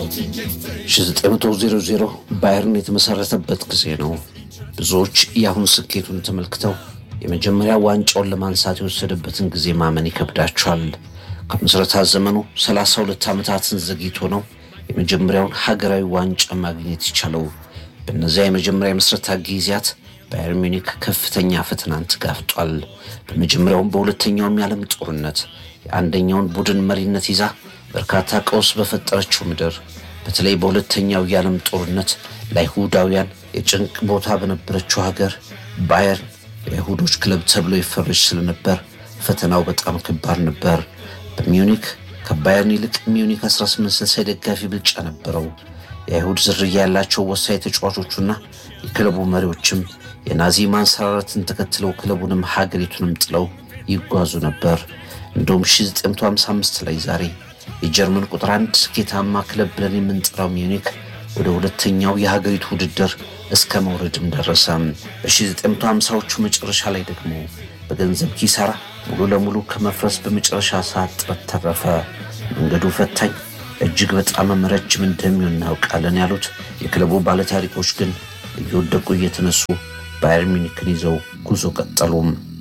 1900 ባየርን የተመሰረተበት ጊዜ ነው። ብዙዎች የአሁን ስኬቱን ተመልክተው የመጀመሪያ ዋንጫውን ለማንሳት የወሰደበትን ጊዜ ማመን ይከብዳቸዋል። ከምስረታ ዘመኑ 32 ዓመታትን ዘግይቶ ነው የመጀመሪያውን ሀገራዊ ዋንጫ ማግኘት የቻለው። በእነዚያ የመጀመሪያ የምስረታ ጊዜያት ባየር ሚኒክ ከፍተኛ ፈተናን ተጋፍጧል። በመጀመሪያውም በሁለተኛውም የዓለም ጦርነት የአንደኛውን ቡድን መሪነት ይዛ በርካታ ቀውስ በፈጠረችው ምድር በተለይ በሁለተኛው የዓለም ጦርነት ለአይሁዳውያን የጭንቅ ቦታ በነበረችው ሀገር ባየር የአይሁዶች ክለብ ተብሎ ይፈረጅ ስለነበር ፈተናው በጣም ከባድ ነበር። በሚዩኒክ ከባየርን ይልቅ ሚዩኒክ 1860 ደጋፊ ብልጫ ነበረው። የአይሁድ ዝርያ ያላቸው ወሳኝ ተጫዋቾቹና የክለቡ መሪዎችም የናዚ ማንሰራራትን ተከትለው ክለቡንም ሀገሪቱንም ጥለው ይጓዙ ነበር። እንደውም 1955 ላይ ዛሬ የጀርመን ቁጥር አንድ ስኬታማ ክለብ ብለን የምንጠራው ሚዩኒክ ወደ ሁለተኛው የሀገሪቱ ውድድር እስከ መውረድም ደረሰ። በ1950ዎቹ መጨረሻ ላይ ደግሞ በገንዘብ ኪሳራ ሙሉ ለሙሉ ከመፍረስ በመጨረሻ ሰዓት ጥረት ተረፈ። መንገዱ ፈታኝ እጅግ በጣም ረጅም እንደሚሆን እናውቃለን ያሉት የክለቡ ባለታሪኮች ግን እየወደቁ እየተነሱ ባየር ሚኒክን ይዘው ጉዞ ቀጠሉም።